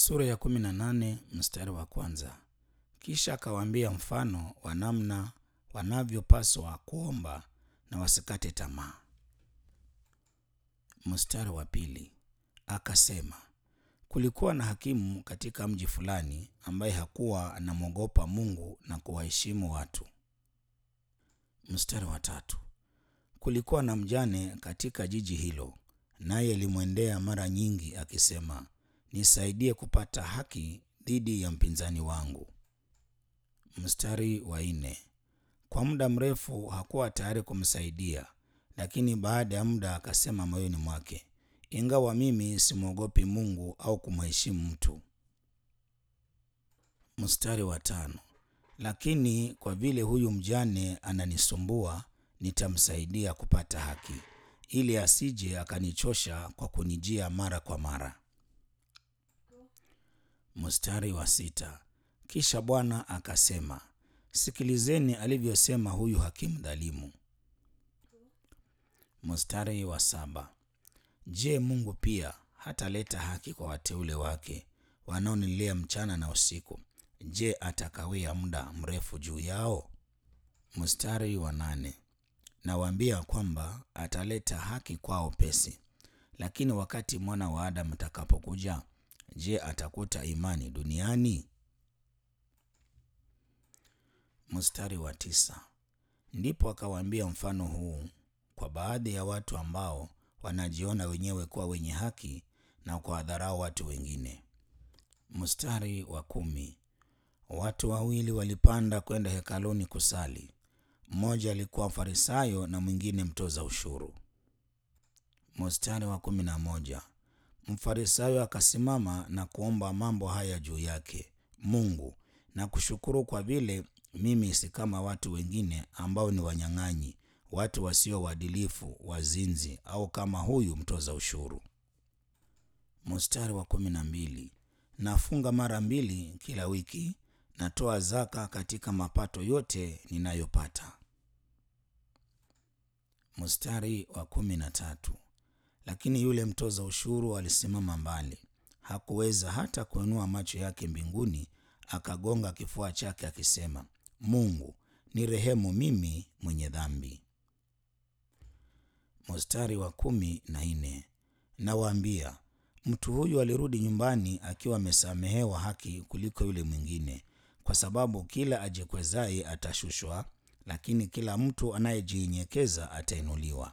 Sura ya kumi na nane mstari wa kwanza. Kisha akawaambia mfano wa namna wanavyopaswa kuomba na wasikate tamaa. Mstari wa pili akasema, kulikuwa na hakimu katika mji fulani ambaye hakuwa anamwogopa Mungu na kuwaheshimu watu. Mstari wa tatu kulikuwa na mjane katika jiji hilo, naye alimwendea mara nyingi akisema, nisaidie kupata haki dhidi ya mpinzani wangu. Mstari wa nne kwa muda mrefu hakuwa tayari kumsaidia, lakini baada ya muda akasema moyoni mwake, ingawa mimi simwogopi Mungu au kumheshimu mtu. Mstari wa tano lakini kwa vile huyu mjane ananisumbua, nitamsaidia kupata haki, ili asije akanichosha kwa kunijia mara kwa mara. Mstari wa sita kisha Bwana akasema, sikilizeni alivyosema huyu hakimu dhalimu. Mstari wa saba je, Mungu pia hataleta haki kwa wateule wake wanaonilia mchana na usiku? Je, atakawia muda mrefu juu yao? Mstari wa nane nawaambia kwamba ataleta haki kwao pesi, lakini wakati mwana wa Adamu atakapokuja, je, atakuta imani duniani? Mstari wa tisa ndipo akawaambia mfano huu kwa baadhi ya watu ambao wanajiona wenyewe kuwa wenye haki na kuwadharau watu wengine. Mstari wa kumi watu wawili walipanda kwenda hekaluni kusali, mmoja alikuwa Farisayo na mwingine mtoza ushuru. Mstari wa kumi na moja Mfarisayo akasimama na kuomba mambo haya juu yake, Mungu, na kushukuru kwa vile mimi si kama watu wengine ambao ni wanyang'anyi, watu wasio waadilifu, wazinzi, au kama huyu mtoza ushuru. Mstari wa kumi na mbili nafunga mara mbili kila wiki, natoa zaka katika mapato yote ninayopata. Mstari wa kumi na tatu lakini yule mtoza ushuru alisimama mbali, hakuweza hata kuinua macho yake mbinguni, akagonga kifua chake akisema, Mungu ni rehemu mimi mwenye dhambi. Mstari wa kumi na nne nawaambia mtu huyu alirudi nyumbani akiwa amesamehewa haki kuliko yule mwingine, kwa sababu kila ajikwezaye atashushwa, lakini kila mtu anayejinyenyekeza atainuliwa.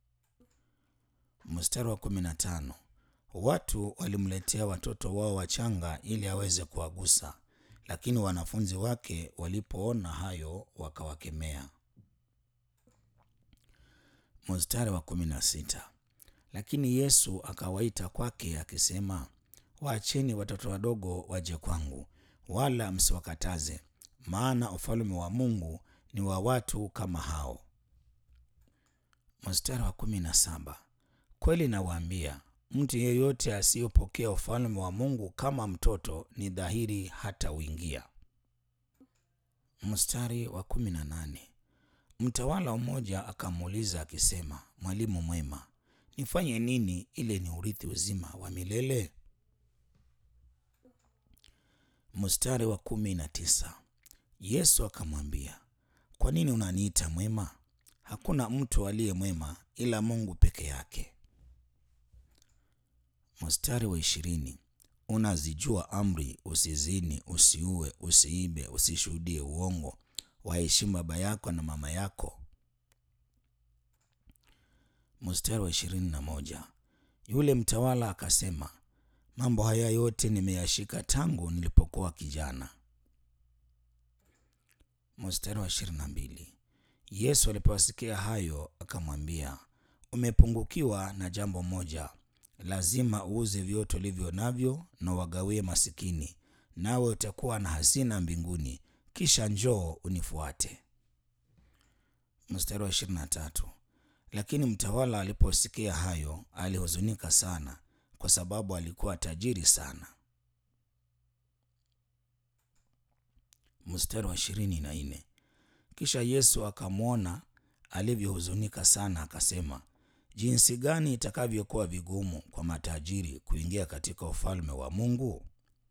Mstari wa kumi na tano watu walimletea watoto wao wachanga ili aweze kuwagusa, lakini wanafunzi wake walipoona hayo wakawakemea. Mstari wa kumi na sita lakini Yesu akawaita kwake akisema, waacheni watoto wadogo waje kwangu, wala msiwakataze, maana ufalme wa Mungu ni wa watu kama hao. Mstari wa kumi na saba kweli nawaambia, mtu yeyote asiyopokea ufalme wa Mungu kama mtoto ni dhahiri hata uingia. Mstari wa kumi na nane mtawala mmoja akamuuliza akisema, mwalimu mwema nifanye nini ili ni urithi uzima wa milele? Mstari wa kumi na tisa Yesu akamwambia, kwa nini unaniita mwema? Hakuna mtu aliye mwema ila Mungu peke yake. Mstari wa ishirini unazijua amri: usizini, usiue, usiibe, usishuhudie uongo, waheshimu baba yako na mama yako. Mstari wa ishirini na moja yule mtawala akasema, mambo haya yote nimeyashika tangu nilipokuwa kijana. Mstari wa ishirini na mbili Yesu aliposikia hayo akamwambia, umepungukiwa na jambo moja, lazima uuze vyote ulivyo navyo na wagawie masikini, nawe utakuwa na hazina mbinguni, kisha njoo unifuate. Mstari wa ishirini na tatu lakini mtawala aliposikia hayo alihuzunika sana, kwa sababu alikuwa tajiri sana. Mstari wa ishirini na nne kisha Yesu akamwona alivyohuzunika sana, akasema, jinsi gani itakavyokuwa vigumu kwa matajiri kuingia katika ufalme wa Mungu.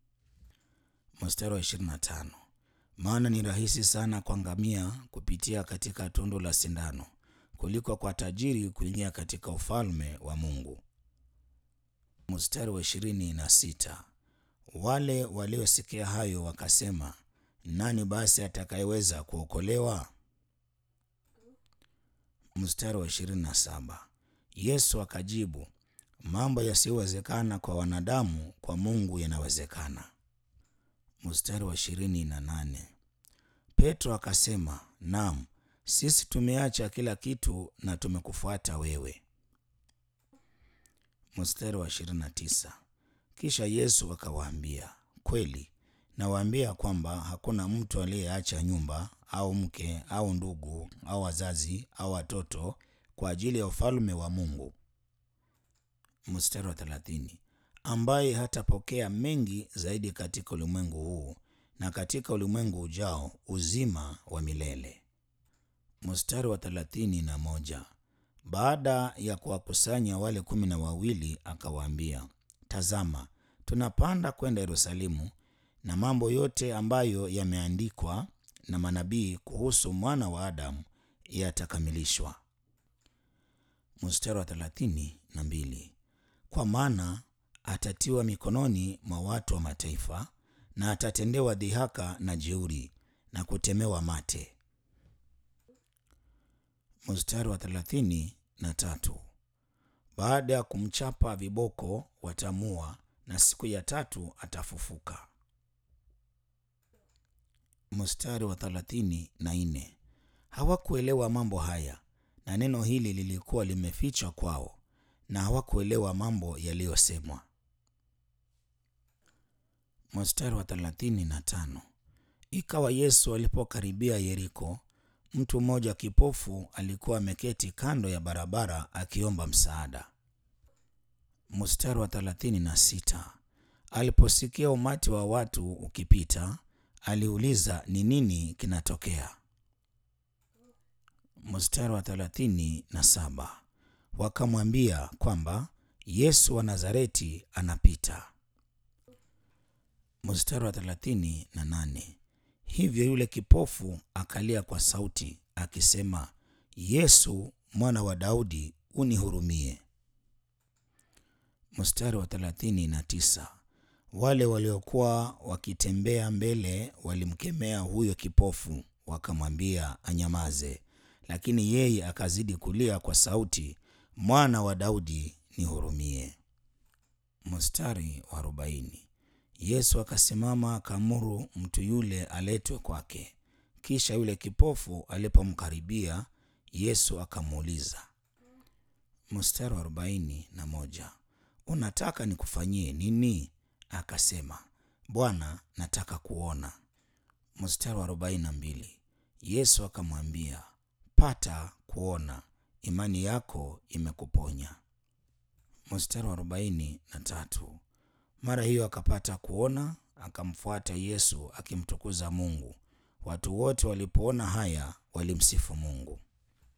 Mstari wa 25, maana ni rahisi sana kwa ngamia kupitia katika tundu la sindano kuliko kwa tajiri kuingia katika ufalme wa Mungu. Mstari wa ishirini na sita, wale waliosikia hayo wakasema, nani basi atakayeweza kuokolewa? Mstari wa ishirini na saba, Yesu akajibu, mambo yasiyowezekana kwa wanadamu kwa Mungu yanawezekana. Mstari wa ishirini na nane, Petro akasema, naam, sisi tumeacha kila kitu na tumekufuata wewe. Mstari wa 29, kisha Yesu akawaambia, kweli nawaambia kwamba hakuna mtu aliyeacha nyumba au mke au ndugu au wazazi au watoto kwa ajili ya ufalme wa Mungu. Mstari wa 30, ambaye hatapokea mengi zaidi katika ulimwengu huu na katika ulimwengu ujao uzima wa milele. Mstari wa thelathini na moja baada ya kuwakusanya wale kumi na wawili akawaambia, tazama, tunapanda kwenda Yerusalemu, na mambo yote ambayo yameandikwa na manabii kuhusu mwana wa Adamu yatakamilishwa. Mstari wa thelathini na mbili kwa maana atatiwa mikononi mwa watu wa mataifa, na atatendewa dhihaka na jeuri na kutemewa mate. Mstari wa thelathini na tatu baada ya kumchapa viboko watamua, na siku ya tatu atafufuka. Mstari wa thelathini na nne hawakuelewa mambo haya, na neno hili lilikuwa limefichwa kwao, na hawakuelewa mambo yaliyosemwa. Mstari wa thelathini na tano ikawa Yesu alipokaribia Yeriko, mtu mmoja kipofu alikuwa ameketi kando ya barabara akiomba msaada. Mstari wa thelathini na sita aliposikia umati wa watu ukipita, aliuliza ni nini kinatokea. Mstari wa thelathini na saba wakamwambia kwamba Yesu wa Nazareti anapita. Mstari wa thelathini na nane hivyo yule kipofu akalia kwa sauti akisema, Yesu mwana wa Daudi, unihurumie. Mstari wa thelathini na tisa wale waliokuwa wakitembea mbele walimkemea huyo kipofu, wakamwambia anyamaze, lakini yeye akazidi kulia kwa sauti, mwana wa Daudi, nihurumie. Mstari wa arobaini Yesu akasimama akaamuru mtu yule aletwe kwake. Kisha yule kipofu alipomkaribia, Yesu akamuuliza. Mstari wa arobaini na moja unataka nikufanyie nini? Akasema, Bwana, nataka kuona. Mstari wa arobaini na mbili Yesu akamwambia, pata kuona, imani yako imekuponya. Mstari wa arobaini na tatu mara hiyo akapata kuona, akamfuata Yesu akimtukuza Mungu. Watu wote walipoona haya walimsifu Mungu.